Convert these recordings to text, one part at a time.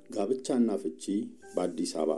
ጋብቻና ፍቺ በአዲስ አበባ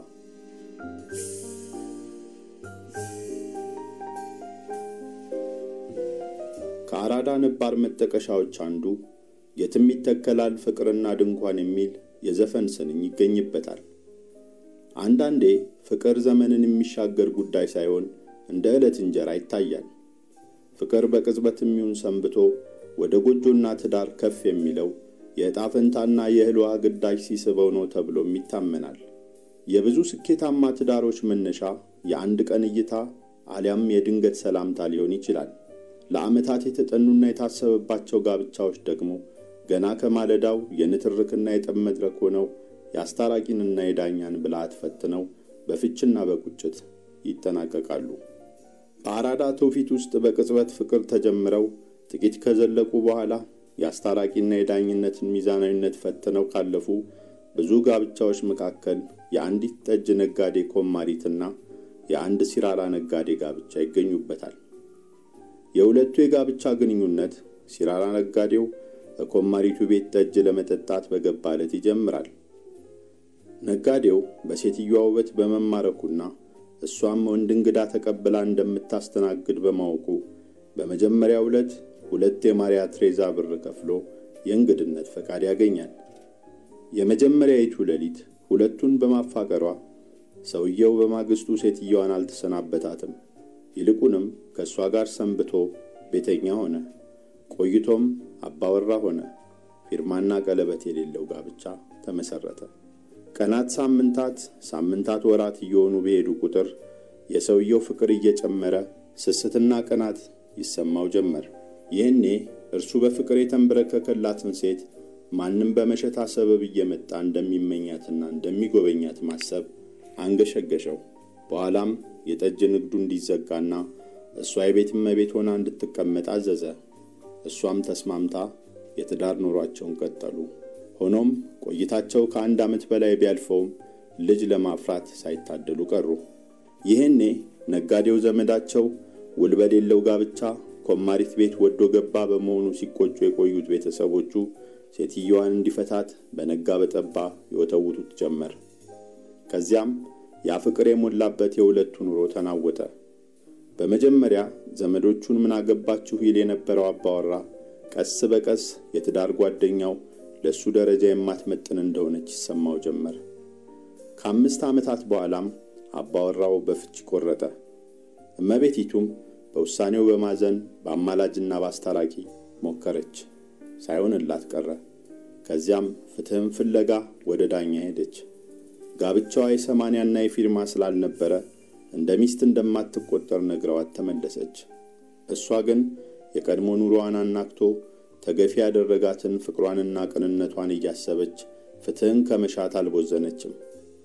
ከአራዳ ነባር መጠቀሻዎች አንዱ የትም ይተከላል ፍቅርና ድንኳን የሚል የዘፈን ስንኝ ይገኝበታል። አንዳንዴ ፍቅር ዘመንን የሚሻገር ጉዳይ ሳይሆን እንደ ዕለት እንጀራ ይታያል። ፍቅር በቅጽበት የሚሆን ሰንብቶ ወደ ጎጆና ትዳር ከፍ የሚለው የዕጣ ፈንታና የእህል ውሃ ግዳጅ ሲስበው ነው ተብሎም ይታመናል። የብዙ ስኬታማ ትዳሮች መነሻ የአንድ ቀን እይታ አሊያም የድንገት ሰላምታ ሊሆን ይችላል። ለዓመታት የተጠኑና የታሰበባቸው ጋብቻዎች ደግሞ ገና ከማለዳው የንትርክና የጠብ መድረክ ሆነው የአስታራቂንና የዳኛን ብልሃት ፈትነው በፍችና በቁጭት ይጠናቀቃሉ። በአራዳ ትውፊት ውስጥ በቅጽበት ፍቅር ተጀምረው ጥቂት ከዘለቁ በኋላ የአስታራቂና የዳኝነትን ሚዛናዊነት ፈትነው ካለፉ ብዙ ጋብቻዎች መካከል የአንዲት ጠጅ ነጋዴ ኮማሪትና የአንድ ሲራራ ነጋዴ ጋብቻ ይገኙበታል። የሁለቱ የጋብቻ ግንኙነት ሲራራ ነጋዴው በኮማሪቱ ቤት ጠጅ ለመጠጣት በገባ ዕለት ይጀምራል። ነጋዴው በሴትዮዋ ውበት በመማረኩና እሷም ወንድ እንግዳ ተቀብላ እንደምታስተናግድ በማወቁ በመጀመሪያው ዕለት ሁለት የማርያ ትሬዛ ብር ከፍሎ የእንግድነት ፈቃድ ያገኛል። የመጀመሪያይቱ ሌሊት ሁለቱን በማፋቀሯ ሰውየው በማግስቱ ሴትየዋን አልተሰናበታትም። ይልቁንም ከእሷ ጋር ሰንብቶ ቤተኛ ሆነ። ቆይቶም አባወራ ሆነ። ፊርማና ቀለበት የሌለው ጋብቻ ተመሠረተ። ቀናት ሳምንታት፣ ሳምንታት ወራት እየሆኑ በሄዱ ቁጥር የሰውየው ፍቅር እየጨመረ ስስትና ቅናት ይሰማው ጀመር። ይህኔ እርሱ በፍቅር የተንበረከከላትን ሴት ማንም በመሸታ ሰበብ እየመጣ እንደሚመኛትና እንደሚጎበኛት ማሰብ አንገሸገሸው። በኋላም የጠጅ ንግዱ እንዲዘጋና እሷ የቤት እመቤት ሆና እንድትቀመጥ አዘዘ። እሷም ተስማምታ የትዳር ኑሯቸውን ቀጠሉ። ሆኖም ቆይታቸው ከአንድ ዓመት በላይ ቢያልፈውም ልጅ ለማፍራት ሳይታደሉ ቀሩ። ይህኔ ነጋዴው ዘመዳቸው ውል በሌለው ጋብቻ ኮማሪት ቤት ወዶ ገባ በመሆኑ ሲቆጩ የቆዩት ቤተሰቦቹ ሴትየዋን እንዲፈታት በነጋ በጠባ ይወተውቱት ጀመር። ከዚያም ያ ፍቅር የሞላበት የሁለቱ ኑሮ ተናወጠ። በመጀመሪያ ዘመዶቹን ምን አገባችሁ ይል የነበረው አባወራ ቀስ በቀስ የትዳር ጓደኛው ለእሱ ደረጃ የማትመጥን እንደሆነች ይሰማው ጀመር። ከአምስት ዓመታት በኋላም አባወራው በፍች ቆረጠ። እመቤቲቱም በውሳኔው በማዘን በአማላጅና በአስታራቂ ሞከረች፣ ሳይሆንላት ቀረ። ከዚያም ፍትሕም ፍለጋ ወደ ዳኛ ሄደች። ጋብቻዋ የሰማንያና የፊርማ ስላልነበረ እንደ ሚስት እንደማትቆጠር ነግረዋት ተመለሰች። እሷ ግን የቀድሞ ኑሮዋን አናክቶ ተገፊ ያደረጋትን ፍቅሯንና ቅንነቷን እያሰበች ፍትሕን ከመሻት አልቦዘነችም።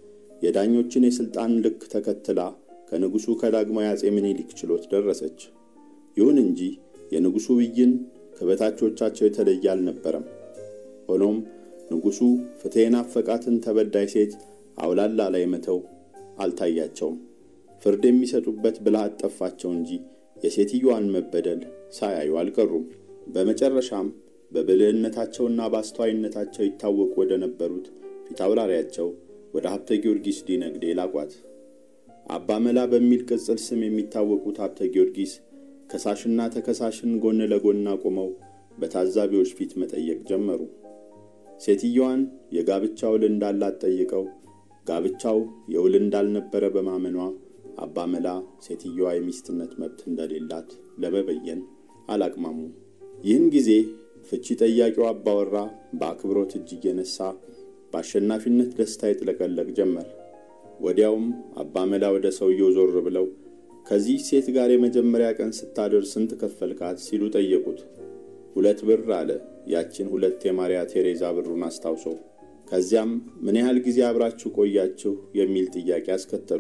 የዳኞችን የሥልጣን ልክ ተከትላ ከንጉሡ ከዳግማዊ አጼ ምኒልክ ችሎት ደረሰች። ይሁን እንጂ የንጉሡ ብይን ከበታቾቻቸው የተለየ አልነበረም። ሆኖም ንጉሡ ፍትሕ የናፈቃትን ተበዳይ ሴት አውላላ ላይ መተው አልታያቸውም። ፍርድ የሚሰጡበት ብልሃት ጠፋቸው እንጂ የሴትዮዋን መበደል ሳያዩ አልቀሩም። በመጨረሻም በብልህነታቸውና በአስተዋይነታቸው ይታወቁ ወደ ነበሩት ፊታውራሪያቸው ወደ ሀብተ ጊዮርጊስ ዲነግዴ ላቋት። አባ መላ በሚል ቅጽል ስም የሚታወቁት ሀብተ ጊዮርጊስ ከሳሽና ተከሳሽን ጎን ለጎን አቁመው በታዛቢዎች ፊት መጠየቅ ጀመሩ። ሴትየዋን የጋብቻ ውል እንዳላት ጠይቀው ጋብቻው የውል እንዳልነበረ በማመኗ አባ መላ ሴትየዋ የሚስትነት መብት እንደሌላት ለመበየን አላቅማሙ። ይህን ጊዜ ፍቺ ጠያቂው አባወራ በአክብሮት እጅ እየነሳ በአሸናፊነት ደስታ ይጥለቀለቅ ጀመር። ወዲያውም አባ መላ ወደ ሰውየው ዞር ብለው ከዚህ ሴት ጋር የመጀመሪያ ቀን ስታድር ስንት ከፈልካት ሲሉ ጠየቁት። ሁለት ብር አለ፣ ያችን ሁለት የማርያ ቴሬዛ ብሩን አስታውሶ። ከዚያም ምን ያህል ጊዜ አብራችሁ ቆያችሁ የሚል ጥያቄ አስከተሉ።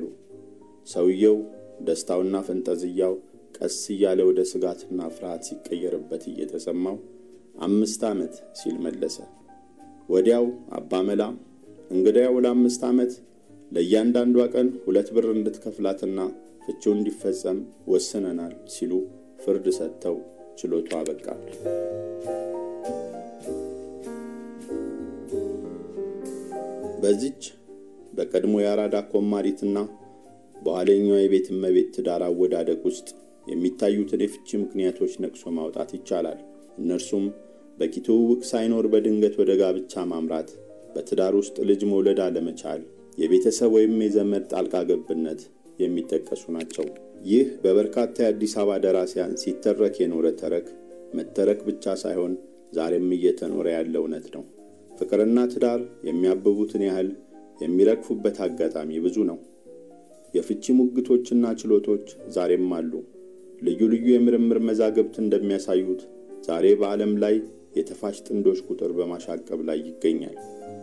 ሰውየው ደስታውና ፈንጠዝያው ቀስ እያለ ወደ ስጋትና ፍርሃት ሲቀየርበት እየተሰማው አምስት ዓመት ሲል መለሰ። ወዲያው አባ መላ እንግዳያው ለአምስት ዓመት ለእያንዳንዷ ቀን ሁለት ብር እንድትከፍላትና ፍቺው እንዲፈጸም ወስነናል ሲሉ ፍርድ ሰጥተው ችሎቱ አበቃ። በዚች በቀድሞ የአራዳ ኮማሪትና በኋለኛው የቤት እመቤት ትዳር አወዳደቅ ውስጥ የሚታዩትን የፍቺ ምክንያቶች ነቅሶ ማውጣት ይቻላል። እነርሱም በቂ ትውውቅ ሳይኖር በድንገት ወደ ጋብቻ ማምራት፣ በትዳር ውስጥ ልጅ መውለድ አለመቻል፣ የቤተሰብ ወይም የዘመድ ጣልቃ ገብነት የሚጠቀሱ ናቸው። ይህ በበርካታ የአዲስ አበባ ደራሲያን ሲተረክ የኖረ ተረክ መተረክ ብቻ ሳይሆን ዛሬም እየተኖረ ያለ እውነት ነው። ፍቅርና ትዳር የሚያብቡትን ያህል የሚረግፉበት አጋጣሚ ብዙ ነው። የፍቺ ሙግቶችና ችሎቶች ዛሬም አሉ። ልዩ ልዩ የምርምር መዛግብት እንደሚያሳዩት ዛሬ በዓለም ላይ የተፋች ጥንዶች ቁጥር በማሻቀብ ላይ ይገኛል።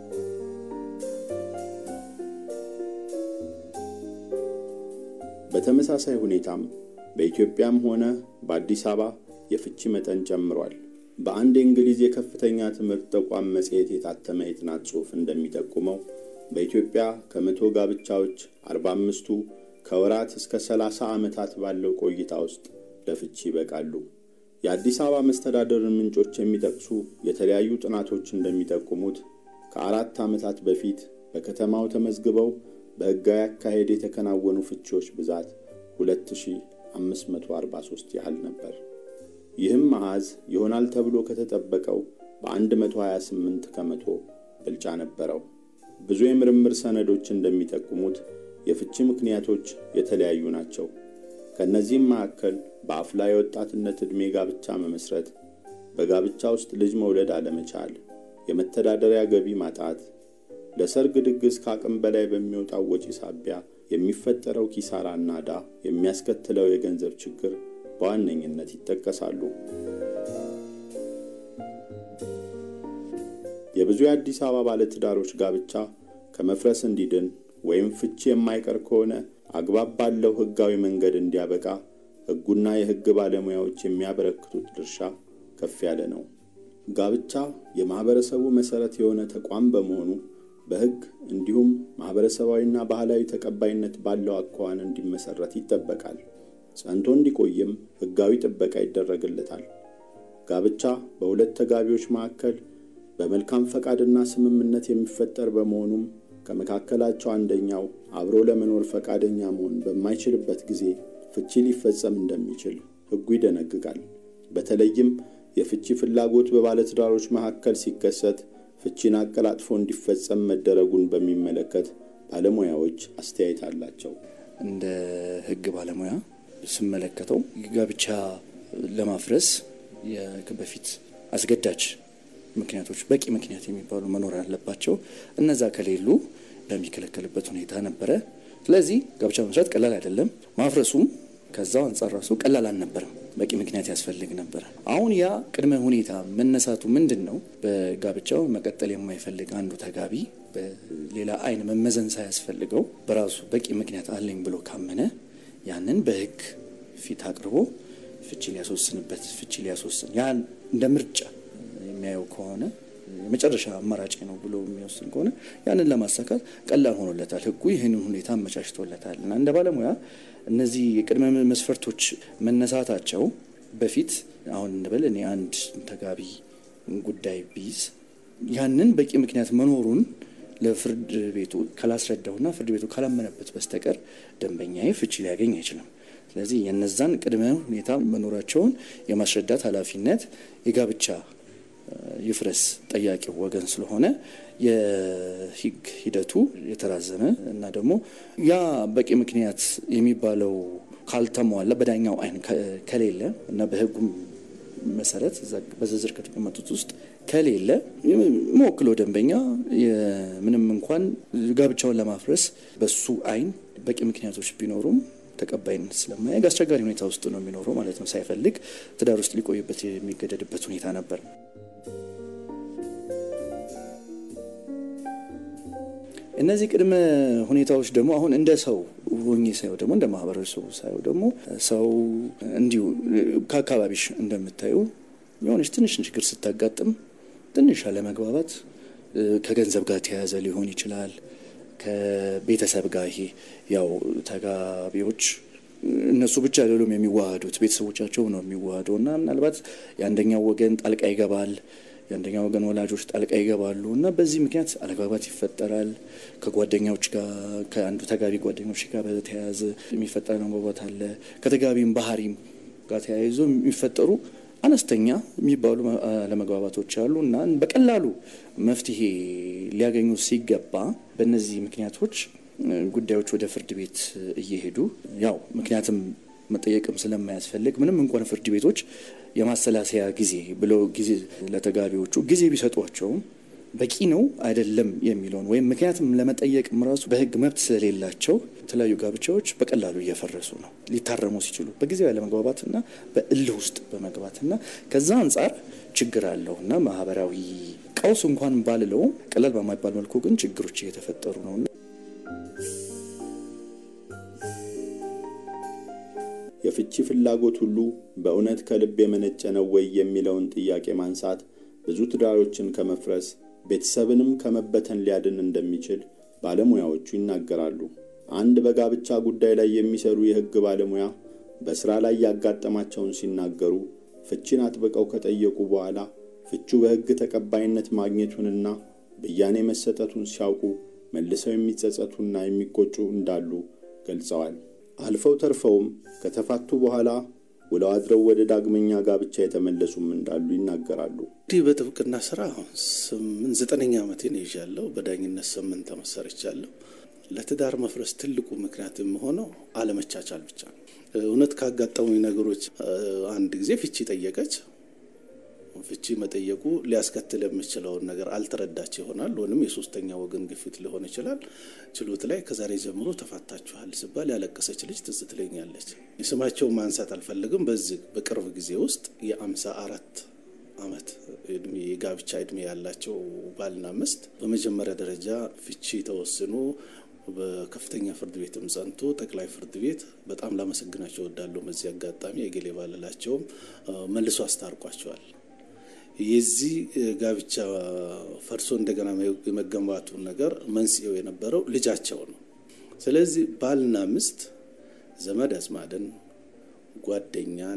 በተመሳሳይ ሁኔታም በኢትዮጵያም ሆነ በአዲስ አበባ የፍቺ መጠን ጨምሯል። በአንድ የእንግሊዝ የከፍተኛ ትምህርት ተቋም መጽሔት የታተመ የጥናት ጽሑፍ እንደሚጠቁመው በኢትዮጵያ ከመቶ ጋብቻዎች አርባ አምስቱ ከወራት እስከ ሰላሳ ዓመታት ባለው ቆይታ ውስጥ ለፍቺ ይበቃሉ። የአዲስ አበባ መስተዳደርን ምንጮች የሚጠቅሱ የተለያዩ ጥናቶች እንደሚጠቁሙት ከአራት ዓመታት በፊት በከተማው ተመዝግበው በሕጋዊ አካሄድ የተከናወኑ ፍቺዎች ብዛት 2543 ያህል ነበር። ይህም መዓዝ ይሆናል ተብሎ ከተጠበቀው በ128 ከመቶ ብልጫ ነበረው። ብዙ የምርምር ሰነዶች እንደሚጠቁሙት የፍቺ ምክንያቶች የተለያዩ ናቸው። ከእነዚህም መካከል በአፍላ የወጣትነት ዕድሜ ጋብቻ መመስረት፣ በጋብቻ ውስጥ ልጅ መውለድ አለመቻል፣ የመተዳደሪያ ገቢ ማጣት፣ ለሰርግ ድግስ ከአቅም በላይ በሚወጣው ወጪ ሳቢያ የሚፈጠረው ኪሳራና ዕዳ የሚያስከትለው የገንዘብ ችግር በዋነኝነት ይጠቀሳሉ። የብዙ የአዲስ አበባ ባለትዳሮች ጋብቻ ከመፍረስ እንዲድን ወይም ፍቺ የማይቀር ከሆነ አግባብ ባለው ሕጋዊ መንገድ እንዲያበቃ ሕጉና የሕግ ባለሙያዎች የሚያበረክቱት ድርሻ ከፍ ያለ ነው። ጋብቻ የማኅበረሰቡ መሠረት የሆነ ተቋም በመሆኑ በሕግ እንዲሁም ማኅበረሰባዊና ባህላዊ ተቀባይነት ባለው አኳኋን እንዲመሠረት ይጠበቃል። ጸንቶ እንዲቆይም ሕጋዊ ጥበቃ ይደረግለታል። ጋብቻ በሁለት ተጋቢዎች መካከል በመልካም ፈቃድና ስምምነት የሚፈጠር በመሆኑም ከመካከላቸው አንደኛው አብሮ ለመኖር ፈቃደኛ መሆን በማይችልበት ጊዜ ፍቺ ሊፈጸም እንደሚችል ሕጉ ይደነግጋል። በተለይም የፍቺ ፍላጎት በባለትዳሮች መካከል ሲከሰት ፍቺን አቀላጥፎ እንዲፈጸም መደረጉን በሚመለከት ባለሙያዎች አስተያየት አላቸው። እንደ ሕግ ባለሙያ ስመለከተው ጋብቻ ለማፍረስ በፊት አስገዳጅ ምክንያቶች በቂ ምክንያት የሚባሉ መኖር አለባቸው። እነዛ ከሌሉ በሚከለከልበት ሁኔታ ነበረ። ስለዚህ ጋብቻ መስራት ቀላል አይደለም። ማፍረሱም ከዛው አንጻር ራሱ ቀላል አልነበረም። በቂ ምክንያት ያስፈልግ ነበረ። አሁን ያ ቅድመ ሁኔታ መነሳቱ ምንድን ነው? በጋብቻው መቀጠል የማይፈልግ አንዱ ተጋቢ በሌላ አይን መመዘን ሳያስፈልገው በራሱ በቂ ምክንያት አለኝ ብሎ ካመነ ያንን በህግ ፊት አቅርቦ ፍቺ ሊያስወስንበት ፍቺ ሊያስወስን ያን እንደ ምርጫ የሚያየው ከሆነ የመጨረሻ አማራጭ ነው ብሎ የሚወስን ከሆነ ያንን ለማሳካት ቀላል ሆኖለታል። ህጉ ይህንን ሁኔታ አመቻችቶለታል እና እንደ ባለሙያ እነዚህ የቅድመ መስፈርቶች መነሳታቸው በፊት አሁን እንበል እኔ አንድ ተጋቢ ጉዳይ ቢይዝ ያንን በቂ ምክንያት መኖሩን ለፍርድ ቤቱ ካላስረዳውና ፍርድ ቤቱ ካላመነበት በስተቀር ደንበኛዬ ፍቺ ሊያገኝ አይችልም። ስለዚህ የነዛን ቅድመ ሁኔታ መኖራቸውን የማስረዳት ኃላፊነት የጋብቻ ይፍረስ ጠያቂው ወገን ስለሆነ የህግ ሂደቱ የተራዘመ እና ደግሞ ያ በቂ ምክንያት የሚባለው ካልተሟላ በዳኛው አይን ከሌለ እና በህጉም መሰረት በዝርዝር ከተቀመጡት ውስጥ ከሌለ መወክለው ደንበኛ ምንም እንኳን ጋብቻውን ለማፍረስ በሱ አይን በቂ ምክንያቶች ቢኖሩም ተቀባይነት ስለማያግ አስቸጋሪ ሁኔታ ውስጥ ነው የሚኖረው ማለት ነው። ሳይፈልግ ትዳር ውስጥ ሊቆይበት የሚገደድበት ሁኔታ ነበር። እነዚህ ቅድመ ሁኔታዎች ደግሞ አሁን እንደ ሰው ሆኜ ሳየው ደግሞ እንደ ማህበረሰቡ ሳየው ደግሞ ሰው እንዲሁ ከአካባቢሽ እንደምታዩ የሆነች ትንሽ ችግር ስታጋጥም ትንሽ አለመግባባት ከገንዘብ ጋር ተያያዘ ሊሆን ይችላል። ከቤተሰብ ጋር ይሄ ያው ተጋቢዎች እነሱ ብቻ አይደሉም የሚዋሃዱት፣ ቤተሰቦቻቸው ነው የሚዋሃደው እና ምናልባት የአንደኛው ወገን ጣልቃ ይገባል። የአንደኛ ወገን ወላጆች ጣልቃ ይገባሉ እና በዚህ ምክንያት አለመግባባት ይፈጠራል። ከጓደኛዎች ጋር ከአንዱ ተጋቢ ጓደኞች ጋር በተያያዘ የሚፈጠር መግባባት አለ። ከተጋቢም ባህሪም ጋር ተያይዞ የሚፈጠሩ አነስተኛ የሚባሉ አለመግባባቶች አሉ እና በቀላሉ መፍትሄ ሊያገኙ ሲገባ በእነዚህ ምክንያቶች ጉዳዮች ወደ ፍርድ ቤት እየሄዱ ያው ምክንያትም መጠየቅም ስለማያስፈልግ ምንም እንኳን ፍርድ ቤቶች የማሰላሰያ ጊዜ ብለው ጊዜ ለተጋቢዎቹ ጊዜ ቢሰጧቸውም በቂ ነው አይደለም የሚለውን ወይም ምክንያትም ለመጠየቅም ራሱ በሕግ መብት ስለሌላቸው የተለያዩ ጋብቻዎች በቀላሉ እየፈረሱ ነው። ሊታረሙ ሲችሉ በጊዜው ያለመግባባትና በእልህ ውስጥ በመግባትና ከዛ አንጻር ችግር አለው እና ማህበራዊ ቀውስ እንኳን ባልለውም ቀላል በማይባል መልኩ ግን ችግሮች እየተፈጠሩ ነው። የፍቺ ፍላጎት ሁሉ በእውነት ከልብ የመነጨ ነው ወይ የሚለውን ጥያቄ ማንሳት ብዙ ትዳሮችን ከመፍረስ ቤተሰብንም ከመበተን ሊያድን እንደሚችል ባለሙያዎቹ ይናገራሉ። አንድ በጋብቻ ጉዳይ ላይ የሚሰሩ የሕግ ባለሙያ በሥራ ላይ ያጋጠማቸውን ሲናገሩ ፍቺን አጥብቀው ከጠየቁ በኋላ ፍቹ በሕግ ተቀባይነት ማግኘቱንና ብያኔ መሰጠቱን ሲያውቁ መልሰው የሚጸጸቱና የሚቆጩ እንዳሉ ገልጸዋል። አልፈው ተርፈውም ከተፋቱ በኋላ ውለው አድረው ወደ ዳግመኛ ጋብቻ የተመለሱም እንዳሉ ይናገራሉ። እንዲህ በጥብቅና ስራ ስምንት ዘጠነኛ ዓመቴን ይዣለሁ። በዳኝነት ስምንት ዓመት ሰርቻለሁ። ለትዳር መፍረስ ትልቁ ምክንያት የሆነው አለመቻቻል ብቻ ነው። እውነት ካጋጠሙኝ ነገሮች አንድ ጊዜ ፍቺ ጠየቀች። ፍቺ መጠየቁ ሊያስከትል የሚችለውን ነገር አልተረዳች ይሆናል። ወይም የሶስተኛ ወገን ግፊት ሊሆን ይችላል። ችሎት ላይ ከዛሬ ጀምሮ ተፋታችኋል ሲባል ያለቀሰች ልጅ ትዝ ትለኛለች። የስማቸውን ማንሳት አልፈልግም። በዚህ በቅርብ ጊዜ ውስጥ የአምሳ አራት ዓመት እድሜ የጋብቻ እድሜ ያላቸው ባልና ሚስት በመጀመሪያ ደረጃ ፍቺ ተወስኖ በከፍተኛ ፍርድ ቤትም ጸንቶ ጠቅላይ ፍርድ ቤት በጣም ላመሰግናቸው እወዳለሁ። በዚህ አጋጣሚ የጌሌ ባልላቸውም መልሶ አስታርቋቸዋል። የዚህ ጋብቻ ፈርሶ እንደገና የመገንባቱን ነገር መንስኤው የነበረው ልጃቸው ነው። ስለዚህ ባልና ሚስት ዘመድ አዝማድን፣ ጓደኛን፣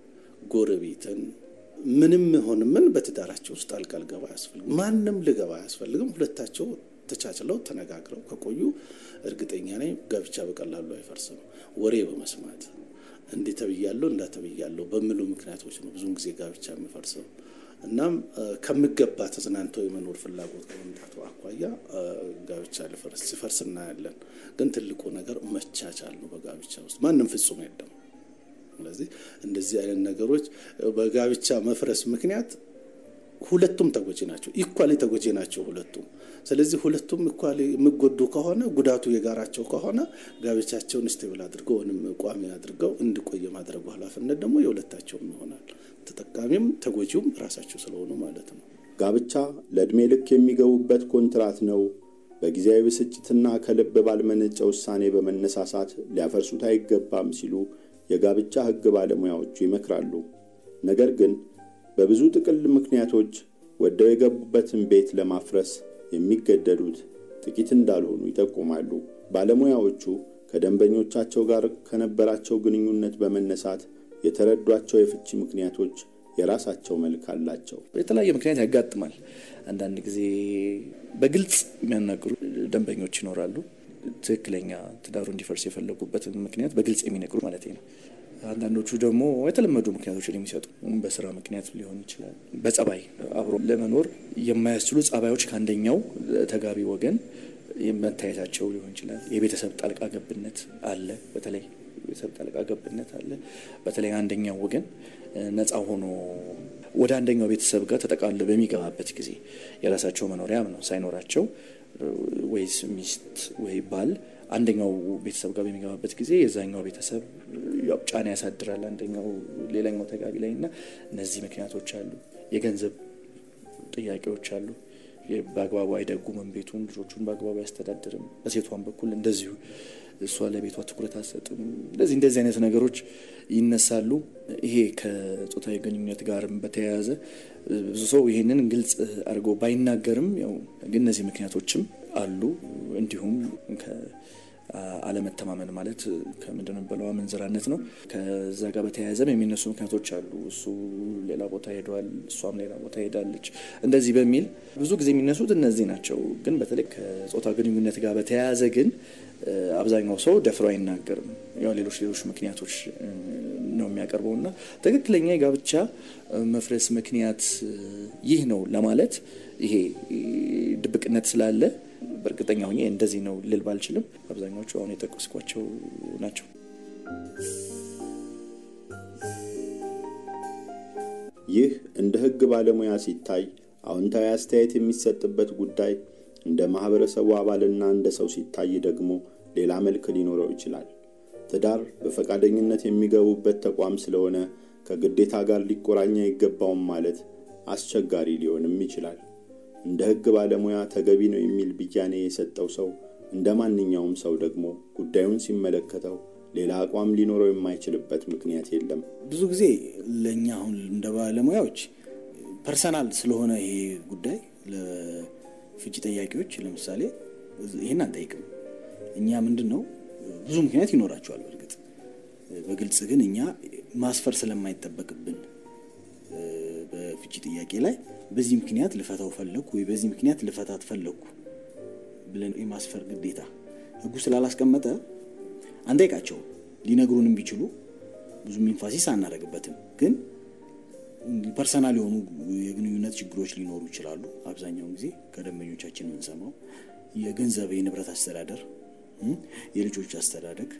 ጎረቤትን ምንም ሆን ምን በትዳራቸው ውስጥ ጣልቃ ልገባ አያስፈልግም። ማንም ልገባ አያስፈልግም። ሁለታቸው ተቻችለው ተነጋግረው ከቆዩ እርግጠኛ ነኝ ጋብቻ በቀላሉ አይፈርስም። ወሬ በመስማት እንዲህ ተብያለሁ እንዳ ተብያለሁ በሚሉ ምክንያቶች ነው ብዙውን ጊዜ ጋብቻ የሚፈርሰው። እናም ከሚገባ ተዝናንቶ የመኖር ፍላጎት ከመምጣቱ አኳያ ጋብቻ ሊፈርስ ሲፈርስ እናያለን። ግን ትልቁ ነገር መቻቻል ነው። በጋብቻ ውስጥ ማንም ፍጹም የለም። ስለዚህ እንደዚህ አይነት ነገሮች በጋብቻ መፍረስ ምክንያት ሁለቱም ተጎጂ ናቸው። ኢኳሊ ተጎጂ ናቸው ሁለቱም። ስለዚህ ሁለቱም ኢኳሊ የሚጎዱ ከሆነ ጉዳቱ የጋራቸው ከሆነ ጋብቻቸውን ስቴብል አድርገው ወይም ቋሚ አድርገው እንዲቆየ ማድረጉ ኃላፊነት ደግሞ የሁለታቸውም ይሆናል። ተጠቃሚም ተጎጂውም ራሳቸው ስለሆኑ ማለት ነው። ጋብቻ ለዕድሜ ልክ የሚገቡበት ኮንትራት ነው። በጊዜያዊ ብስጭትና ከልብ ባልመነጨ ውሳኔ በመነሳሳት ሊያፈርሱት አይገባም ሲሉ የጋብቻ ሕግ ባለሙያዎቹ ይመክራሉ። ነገር ግን በብዙ ጥቅል ምክንያቶች ወደው የገቡበትን ቤት ለማፍረስ የሚገደዱት ጥቂት እንዳልሆኑ ይጠቁማሉ። ባለሙያዎቹ ከደንበኞቻቸው ጋር ከነበራቸው ግንኙነት በመነሳት የተረዷቸው የፍቺ ምክንያቶች የራሳቸው መልክ አላቸው። የተለያየ ምክንያት ያጋጥማል። አንዳንድ ጊዜ በግልጽ የሚያናግሩ ደንበኞች ይኖራሉ። ትክክለኛ ትዳሩ እንዲፈርስ የፈለጉበትን ምክንያት በግልጽ የሚነግሩ ማለት ነው። አንዳንዶቹ ደግሞ የተለመዱ ምክንያቶችን የሚሰጡ በስራ ምክንያት ሊሆን ይችላል። በጸባይ አብሮ ለመኖር የማያስችሉ ጸባዮች ከአንደኛው ተጋቢ ወገን መታየታቸው ሊሆን ይችላል። የቤተሰብ ጣልቃ ገብነት አለ። በተለይ ቤተሰብ ጣልቃ ገብነት አለ። በተለይ አንደኛው ወገን ነፃ ሆኖ ወደ አንደኛው ቤተሰብ ጋር ተጠቃሎ በሚገባበት ጊዜ የራሳቸው መኖሪያ ነው ሳይኖራቸው ወይስ ሚስት ወይ ባል አንደኛው ቤተሰብ ጋር በሚገባበት ጊዜ የዛኛው ቤተሰብ ጫና ያሳድራል አንደኛው ሌላኛው ተጋቢ ላይ እና እነዚህ ምክንያቶች አሉ። የገንዘብ ጥያቄዎች አሉ። በአግባቡ አይደጉምም ቤቱን፣ ልጆቹን በአግባቡ አያስተዳድርም። በሴቷን በኩል እንደዚሁ እሷ ለቤቷ ትኩረት አትሰጥም። እንደዚህ እንደዚህ አይነት ነገሮች ይነሳሉ። ይሄ ከጾታዊ ግንኙነት ጋርም በተያያዘ ብዙ ሰው ይሄንን ግልጽ አድርጎ ባይናገርም ያው ግን እነዚህ ምክንያቶችም አሉ። እንዲሁም አለመተማመን ማለት ከምንድን ነው የሚባለው አመንዝራነት ነው። ከዛ ጋር በተያያዘም የሚነሱ ምክንያቶች አሉ። እሱ ሌላ ቦታ ሄዷል፣ እሷም ሌላ ቦታ ሄዳለች፣ እንደዚህ በሚል ብዙ ጊዜ የሚነሱት እነዚህ ናቸው። ግን በተለይ ከጾታ ግንኙነት ጋር በተያያዘ ግን አብዛኛው ሰው ደፍሮ አይናገርም። ያው ሌሎች ሌሎች ምክንያቶች ነው የሚያቀርበው እና ትክክለኛ የጋብቻ መፍረስ ምክንያት ይህ ነው ለማለት ይሄ ድብቅነት ስላለ በእርግጠኛ ሆኜ እንደዚህ ነው ልል ባልችልም አብዛኛዎቹ አሁን የጠቀስኳቸው ናቸው። ይህ እንደ ሕግ ባለሙያ ሲታይ አዎንታዊ አስተያየት የሚሰጥበት ጉዳይ፣ እንደ ማህበረሰቡ አባልና እንደ ሰው ሲታይ ደግሞ ሌላ መልክ ሊኖረው ይችላል። ትዳር በፈቃደኝነት የሚገቡበት ተቋም ስለሆነ ከግዴታ ጋር ሊቆራኝ አይገባውም ማለት አስቸጋሪ ሊሆንም ይችላል። እንደ ሕግ ባለሙያ ተገቢ ነው የሚል ብያኔ የሰጠው ሰው እንደ ማንኛውም ሰው ደግሞ ጉዳዩን ሲመለከተው ሌላ አቋም ሊኖረው የማይችልበት ምክንያት የለም። ብዙ ጊዜ ለእኛ አሁን እንደ ባለሙያዎች ፐርሰናል ስለሆነ ይሄ ጉዳይ ለፍቺ ጠያቂዎች ለምሳሌ ይህን አንጠይቅም። እኛ ምንድን ነው ብዙ ምክንያት ይኖራቸዋል። በእርግጥ በግልጽ ግን እኛ ማስፈር ስለማይጠበቅብን በፍቺ ጥያቄ ላይ በዚህ ምክንያት ልፈታው ፈለግኩ ወይ በዚህ ምክንያት ልፈታት ፈለግኩ ብለን የማስፈር ግዴታ ሕጉ ስላላስቀመጠ አንጠይቃቸውም። ሊነግሩንም ቢችሉ ብዙም ኢንፋሲስ አናደርግበትም። ግን ፐርሰናል የሆኑ የግንኙነት ችግሮች ሊኖሩ ይችላሉ። አብዛኛውን ጊዜ ከደንበኞቻችን የምንሰማው የገንዘብ የንብረት አስተዳደር፣ የልጆች አስተዳደግ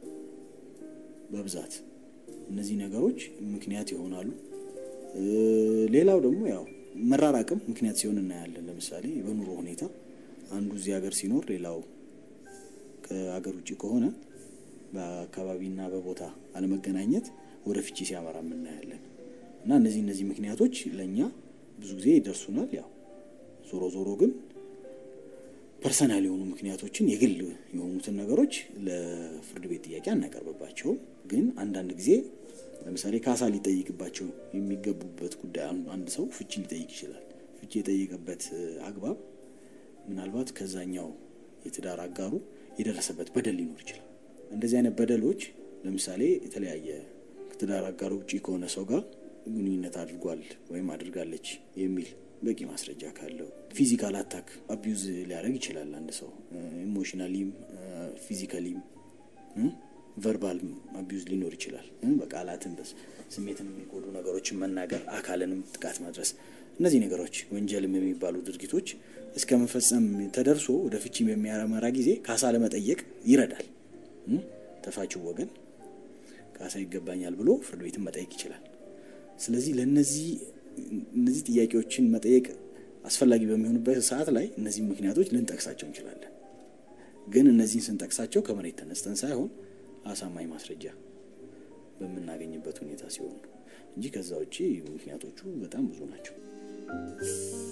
በብዛት እነዚህ ነገሮች ምክንያት ይሆናሉ። ሌላው ደግሞ ያው መራራቅም ምክንያት ሲሆን እናያለን። ለምሳሌ በኑሮ ሁኔታ አንዱ እዚህ ሀገር ሲኖር ሌላው ከሀገር ውጭ ከሆነ በአካባቢና በቦታ አለመገናኘት ወደ ፍቺ ሲያመራ እናያለን። እና እነዚህ እነዚህ ምክንያቶች ለእኛ ብዙ ጊዜ ይደርሱናል። ያው ዞሮ ዞሮ ግን ፐርሰናል የሆኑ ምክንያቶችን የግል የሆኑትን ነገሮች ለፍርድ ቤት ጥያቄ አናቀርብባቸውም። ግን አንዳንድ ጊዜ ለምሳሌ ካሳ ሊጠይቅባቸው የሚገቡበት ጉዳይ አንድ ሰው ፍቺ ሊጠይቅ ይችላል። ፍቺ የጠየቀበት አግባብ ምናልባት ከዛኛው የትዳር አጋሩ የደረሰበት በደል ሊኖር ይችላል። እንደዚህ አይነት በደሎች ለምሳሌ የተለያየ ከትዳር አጋሩ ውጭ ከሆነ ሰው ጋር ግንኙነት አድርጓል ወይም አድርጋለች የሚል በቂ ማስረጃ ካለው ፊዚካል አታክ አቢዩዝ ሊያደርግ ይችላል። አንድ ሰው ኢሞሽናሊም ፊዚካሊም ቨርባል አቢዩዝ ሊኖር ይችላል። በቃላትን ስሜትን የሚጎዱ ነገሮችን መናገር፣ አካልንም ጥቃት ማድረስ፣ እነዚህ ነገሮች ወንጀልም የሚባሉ ድርጊቶች እስከ መፈጸም ተደርሶ ወደ ፍቺ በሚያመራ ጊዜ ካሳ ለመጠየቅ ይረዳል። ተፋችው ወገን ካሳ ይገባኛል ብሎ ፍርድ ቤትን መጠየቅ ይችላል። ስለዚህ ለነዚህ እነዚህ ጥያቄዎችን መጠየቅ አስፈላጊ በሚሆኑበት ሰዓት ላይ እነዚህ ምክንያቶች ልንጠቅሳቸው እንችላለን። ግን እነዚህን ስንጠቅሳቸው ከመሬት ተነስተን ሳይሆን አሳማኝ ማስረጃ በምናገኝበት ሁኔታ ሲሆን እንጂ ከዛ ውጭ ምክንያቶቹ በጣም ብዙ ናቸው።